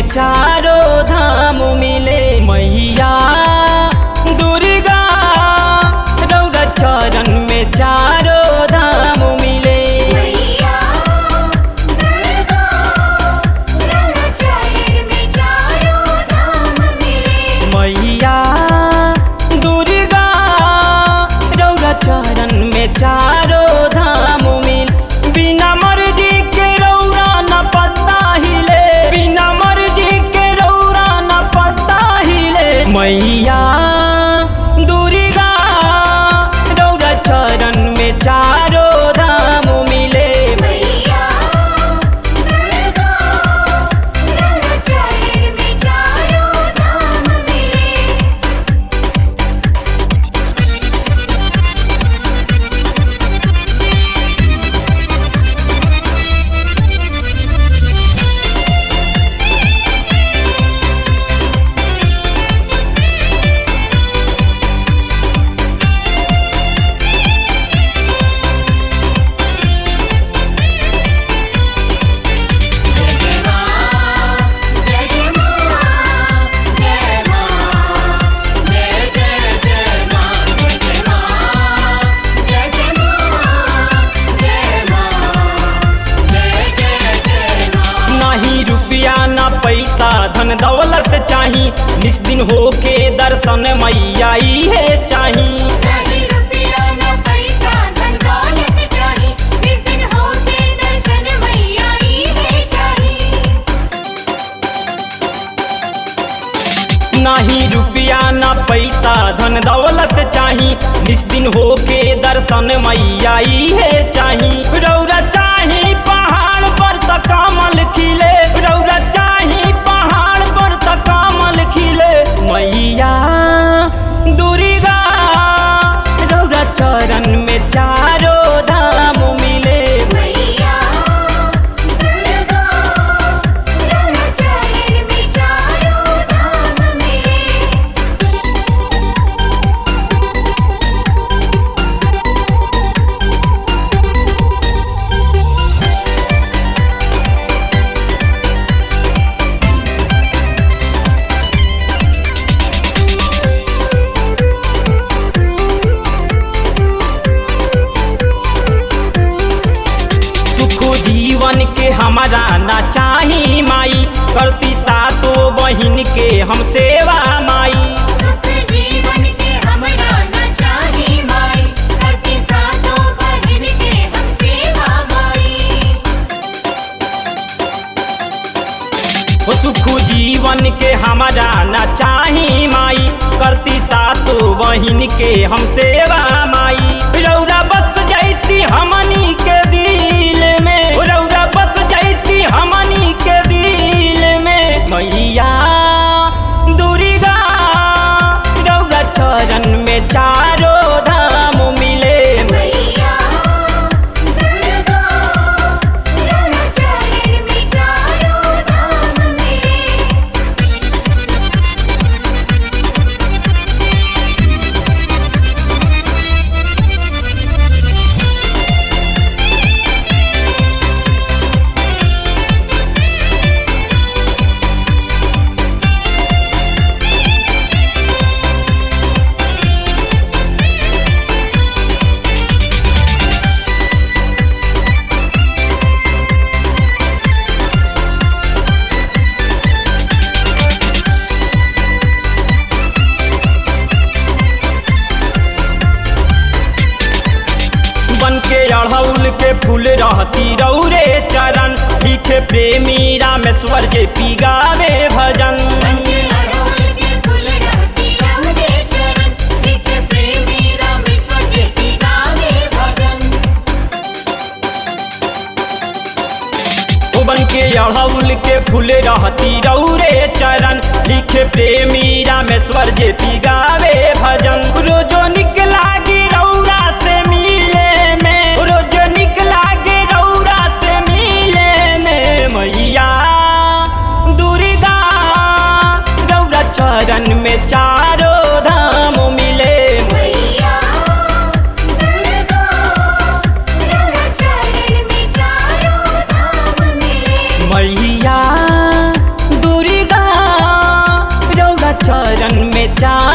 चारों धाम मिले मैया दुर्गा रौरा चरण में चारों धाम मिले मैया दुर्गा रौरा चरण में चारों धाम मिले मैया दुर्गा रौरा चरण में चारों धाम मिल बिना मर्जी के रौरा न पता हिले बिना मर्जी के रौरा न पता हिले मैया दुर्गा रौरा चरण में चारों धाम मिले मैया दुर्गा रौरा चरण में चारों धाम मिले जय जय मां जय मां जय जय जय मां जय जय मां जय जय मां जय मां जय जय जय मां नहीं रुपया ना पैसा धन दौलत चाही निस्दिन होके दर्शन मैया है चाही नहीं रुपया न पैसा धन दौलत चाही इस दिन होते दर्शन मैया ही है चाही नहीं रुपया ना पैसा धन दौलत चाही निस्दिन होके दर्शन मैया है चाही रौरा चाही पहाड़ पर त कमल खिले रौरा चाही पहाड़ पर त कमल खिले मैया दुर्गा रौरा चरण में चारों धाम मिले मैया दुर्गा रौरा चरण में चारों धाम मिले सुख जीवन के हमारा ना चाही माई करती सातो बहिन के हम सेवा माई सुख जीवन के हमरा न चाही माई करती सातों बहन के हम सेवा माई हो सुख जीवन के हमारा ना चाही माई करती सातो बहिन के हम सेवा माई रौरा बस जाती हमनी के दिल में रौरा बस जाती हमनी के दिल में मैया दुर्गा रौरा चरण में चारों धाम मिले मैया दुर्गा रौरा चरण में चारों धाम मिले बन के अड़हुल के फूल रहती रौरे चरण लिखे प्रेमी रामेश्वर जे पी गावे भजन बंदे अड़ोल के फूल रहती रहुदे चरण लिख प्रेमी रामेश्वर जेती गावे भजन ओ बन के अड़हुल के फूल रहती रौरे चरण लिखे प्रेमी रामेश्वर जे पी गावे भजन रोजो निकला गी रौरा से मिले में रोजो निकला गी रौरा से मिले में मैया दुर्गा रौरा चरण में चारों धाम मिले मैया दुर्गा रौरा चरण में चारों धाम मिले मैया दुर्गा में चांद